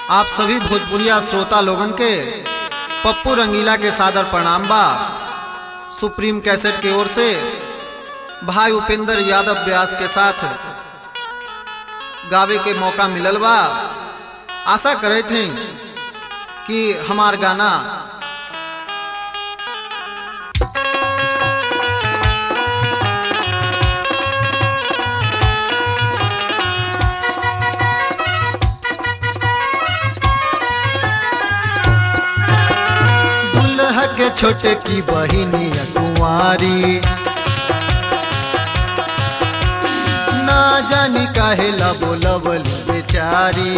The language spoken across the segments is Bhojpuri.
आप सभी भोजपुरिया श्रोता लोगन के पप्पू रंगीला के सादर प्रणाम बा सुप्रीम कैसेट की ओर से भाई उपेंद्र यादव व्यास के साथ गावे के मौका मिलल बा आशा करे थे कि हमार गाना दुल्हा के छोटे की बहिनी कुंवारी ना जानी काहे ला बोलवली बेचारी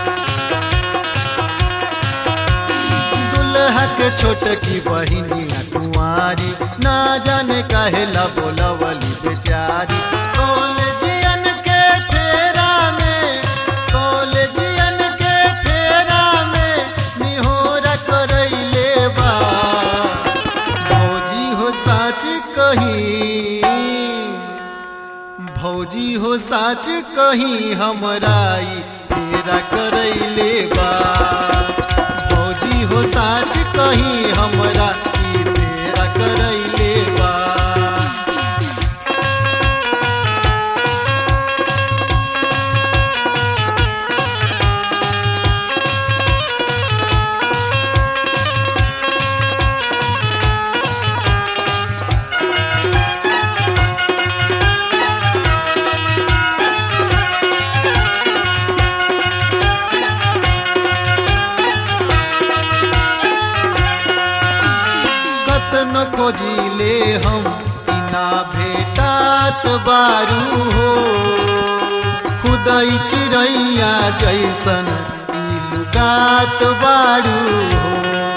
दुल्हा के छोटे की बहिनी कुंवारी ना जाने काहे ला बोलवली बेचारी कॉलेजियन के फेरा में कॉलेजियन के फेरा में निहोरा करैले बा भौजी हो साच कही भौजी हो साच कही हमराई तेरा करैले बा भौजी हो साच कही हमरा ई तेरा करैले बा कतन खोजिले हम इना भेटात बारू हो खुदई चिड़ैया जैसन ई लुगात बारू हो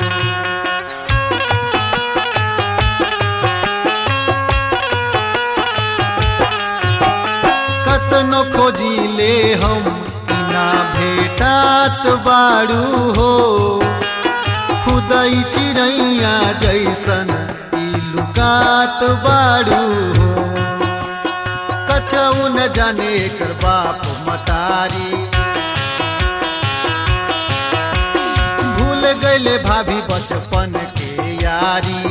कतन खोजिले हम इना भेटात बारू हो खुदई चिड़ैया जैसन ई लुकात बारू हो कछऊ न जाने कर बाप मतारी भूल गईले भाभी बचपन के यारी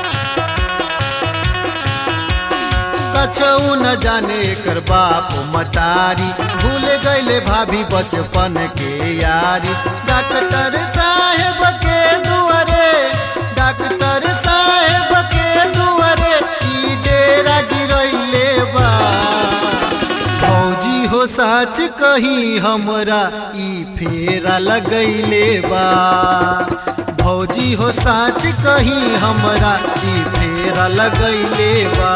कछऊ न जाने कर बाप मतारी भूल गईले भाभी बचपन के यारी डॉक्टर साहेब के दुआरे डॉक्टर साहेब के दुआरे ई डेरा गिरैले बा फौजी हो साच कही हमरा ई फेरा लगैले बा भौजी हो साच कही हमरा ई फेरा लगैले बा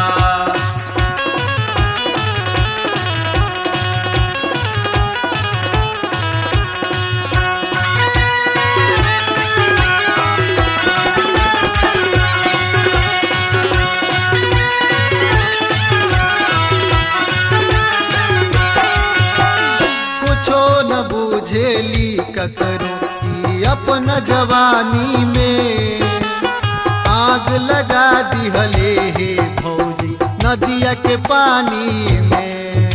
कुछो न बुझेली ककरो ई अपन जवानी में आग लगा दिहले हे भौजी नदिया के पानी में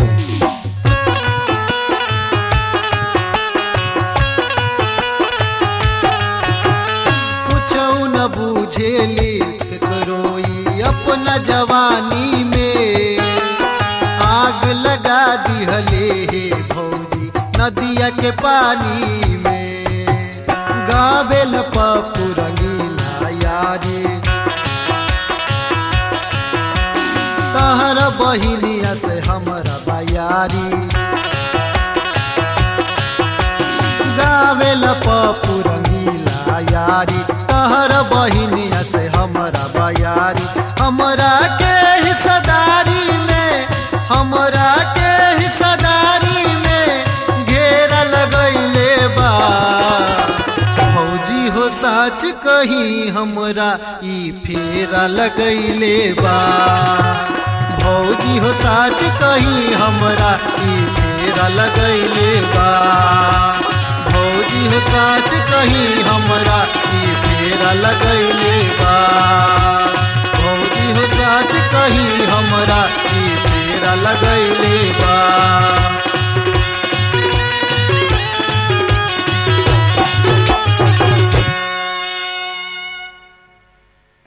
कुछो न बुझेली ककरो ई अपना जवानी में आग लगा दिहले हे भौजी नदिया के पानी में गावेल पप्पू रंगीला यारी तहर बहिनिया से हमरा बयारी गावेल पप्पू रंगीला यारी तहर बहिनिया से हमरा बयारी हमरा के हिस्सेदारी में हमरा के हिस्सेदारी में घेरा लगैले बा फौजी हो साच कही हमरा ई फेरा लगैले बा भौजी हो साच कही हमरा ई फेरा लगैले बा भौजी हो साच कही हमरा ई फेरा लगैले बा भौजी हो साच कही हमरा ई फेरा लगैले बा